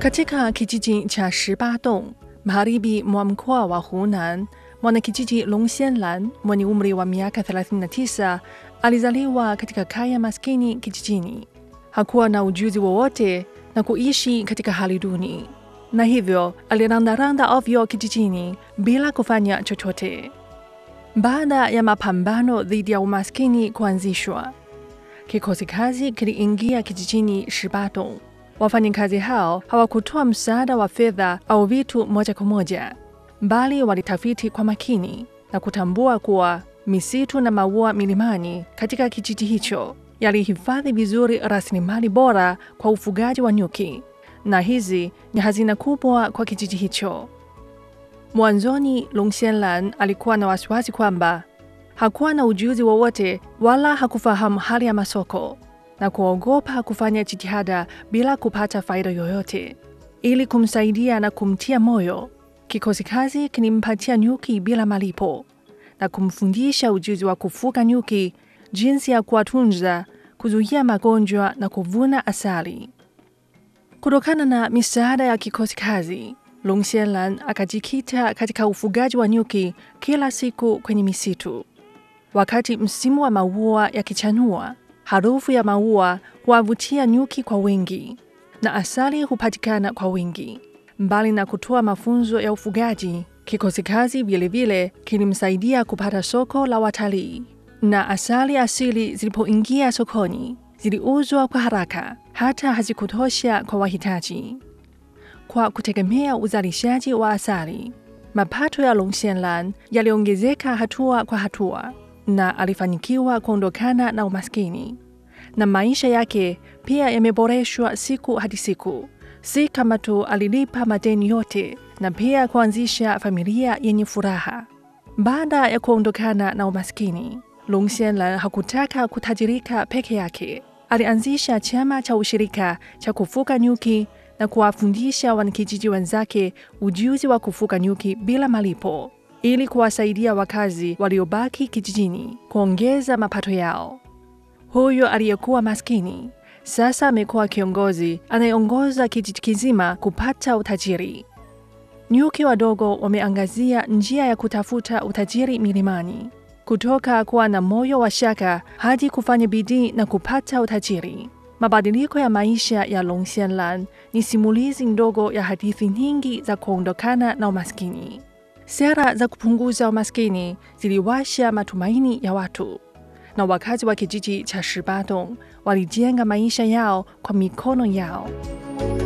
Katika kijiji cha Shibadong, magharibi mwa mkoa wa Hunan, mwanakijiji Long Xianlan mwenye umri wa miaka 39 alizaliwa katika kaya maskini kijijini. Hakuwa na ujuzi wowote na kuishi katika hali duni, na hivyo alirandaranda ovyo kijijini bila kufanya chochote. Baada ya mapambano dhidi ya umaskini kuanzishwa, kikosi kazi kiliingia kijijini Shibadong. Wafanyakazi hao hawakutoa msaada wa fedha au vitu moja kwa moja, bali walitafiti kwa makini na kutambua kuwa misitu na maua milimani katika kijiji hicho yalihifadhi vizuri rasilimali bora kwa ufugaji wa nyuki, na hizi ni hazina kubwa kwa kijiji hicho. Mwanzoni, Long Xianlan alikuwa na wasiwasi kwamba hakuwa na ujuzi wowote wala hakufahamu hali ya masoko na kuogopa kufanya jitihada bila kupata faida yoyote. Ili kumsaidia na kumtia moyo, kikosi kazi kilimpatia nyuki bila malipo na kumfundisha ujuzi wa kufuga nyuki, jinsi ya kuwatunza, kuzuia magonjwa na kuvuna asali. Kutokana na misaada ya kikosi kazi, Long Xianlan akajikita katika ufugaji wa nyuki kila siku kwenye misitu. Wakati msimu wa maua yakichanua, harufu ya maua huwavutia nyuki kwa wingi na asali hupatikana kwa wingi. Mbali na kutoa mafunzo ya ufugaji, kikosi kazi vilevile kilimsaidia kupata soko la watalii, na asali asili zilipoingia sokoni ziliuzwa kwa haraka, hata hazikutosha kwa wahitaji. Kwa kutegemea uzalishaji wa asali, mapato ya Long Xianlan yaliongezeka hatua kwa hatua na alifanikiwa kuondokana na umaskini na maisha yake pia yameboreshwa siku hadi siku. Si kama tu alilipa madeni yote, na pia kuanzisha familia yenye furaha. Baada ya kuondokana na umaskini, Long Xianlan hakutaka kutajirika peke yake. Alianzisha chama cha ushirika cha kufuga nyuki na kuwafundisha wanakijiji wenzake ujuzi wa kufuga nyuki bila malipo ili kuwasaidia wakazi waliobaki kijijini kuongeza mapato yao. Huyo aliyekuwa maskini sasa amekuwa kiongozi anayeongoza kijiji kizima kupata utajiri. Nyuki wadogo wameangazia njia ya kutafuta utajiri milimani, kutoka kuwa na moyo wa shaka hadi kufanya bidii na kupata utajiri. Mabadiliko ya maisha ya Long Xianlan ni simulizi ndogo ya hadithi nyingi za kuondokana na umaskini. Sera za kupunguza umaskini ziliwasha matumaini ya watu na wakazi wa kijiji cha Shibadong walijenga maisha yao kwa mikono yao.